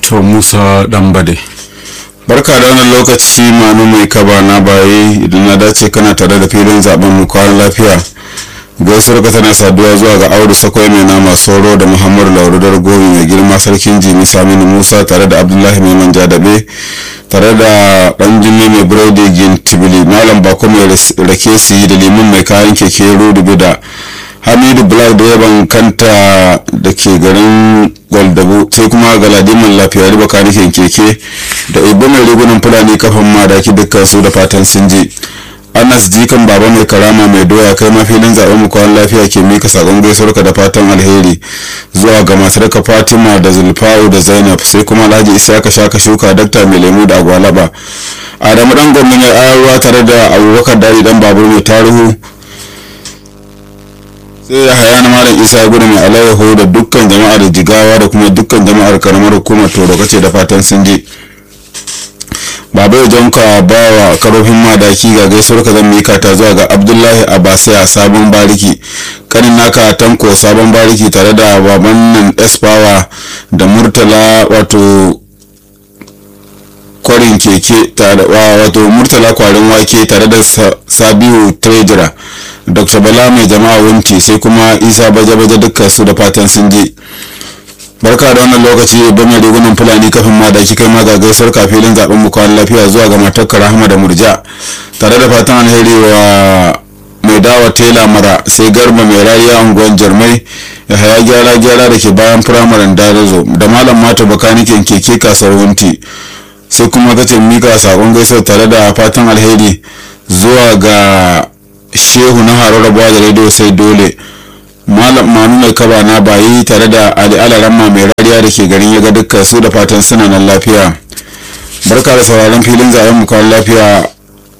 to musa dambade barka da wannan lokaci manu mai kaba na baye idan na dace kana tare da filin zaben mu kwan lafiya gaisuwar ka tana saduwa zuwa ga audu sakwai mai nama soro da muhammadu laurudar gomi mai girma sarkin jimi saminu musa tare da abdullahi mai manja dabe tare da dan jimmi mai burodi gin tibili malam bako mai rake su yi da limin mai kayan keke rudu da hamidu black da yaban kanta da ke garin gwaldabu sai kuma galadiman lafiya riba kanikin keke da ibo mai rigunan fulani kafin madaki dukkan su da fatan sun je anas jikan baba mai karama mai doya kai ma filin zaben mu kwan lafiya ke mika sakon gaisuwarka da fatan alheri zuwa ga matarka fatima da zulfawu da zainab sai kuma alhaji isaka shaka shuka dakta mai lemu da agwalaba adamu dan gwamnati mai ayarwa tare da abubakar dari dan babur mai tarihu sai ya haya na malam isa gudu mai alayyaho da dukkan jama'ar jigawa da kuma dukkan jama'ar karamar hukumar toro kace da fatan sun je babai jonka ba wa karofin madaki ga gaisuwar ka zan mika ta zuwa ga abdullahi abasai a sabon bariki kanin naka tanko sabon bariki tare da baban nan espawa da murtala wato kwarin keke wato murtala kwarin wake tare da sabiu treasurer dr bala mai jama'a wunti sai kuma isa baje-baje dukkan su da fatan sun je barka da wannan lokaci ba mai rigunan fulani kafin ma da kai ma ga gaisuwar kafilin zaben mu kwan lafiya zuwa ga matar rahama da murja tare da fatan alheri wa mai dawa tela mara sai garba mai rariya unguwan jarmai ya haya gyara gyara da ke bayan firamaren darazo da malam mata bakanikin keke kasuwar wunti sai kuma kace mika sakon gaisuwar tare da fatan alheri zuwa ga shehu na haro rabuwa da rediyo sai dole malam manu mai kaba na bayi tare da ali alaramma mai rariya da ke garin yaga dukkan su da fatan suna nan lafiya barka da sauraron filin zaben mu kawai lafiya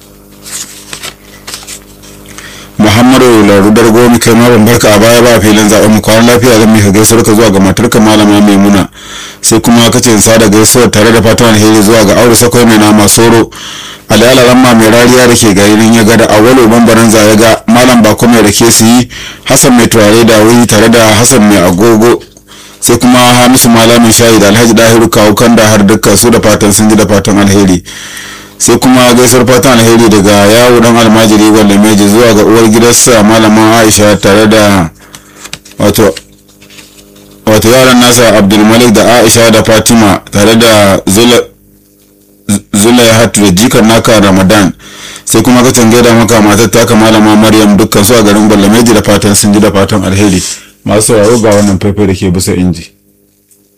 muhammadu larudar gomi kai ma ban barka a baya ba filin zaben mu kawai lafiya zan mika gaisuwar ka zuwa ga matarka malama maimuna sai kuma kace in sada gaisuwar tare da fatan alheri zuwa ga aure sakwai mai nama soro alala ramma mai rariya da ke garin ya gada awalo bambaran ya ga malam bako mai rake su yi hassan mai turare da wuri tare da hassan mai agogo sai kuma hamisu malamin shayi da alhaji dahiru kawo kan da har dukkan su da fatan sun ji da fatan alheri sai kuma gaisuwar fatan alheri daga yawo dan almajiri wanda meji zuwa ga uwar gidansa malaman aisha tare da wato wato yaran nasa abdulmalik da aisha da fatima tare da zula hatu da jikan naka ramadan sai kuma ka tange da maka matar taka malama maryam dukkan su a garin gwalameji da fatan sun ji da fatan alheri masu sauraro ga wannan faifai da ke bisa inji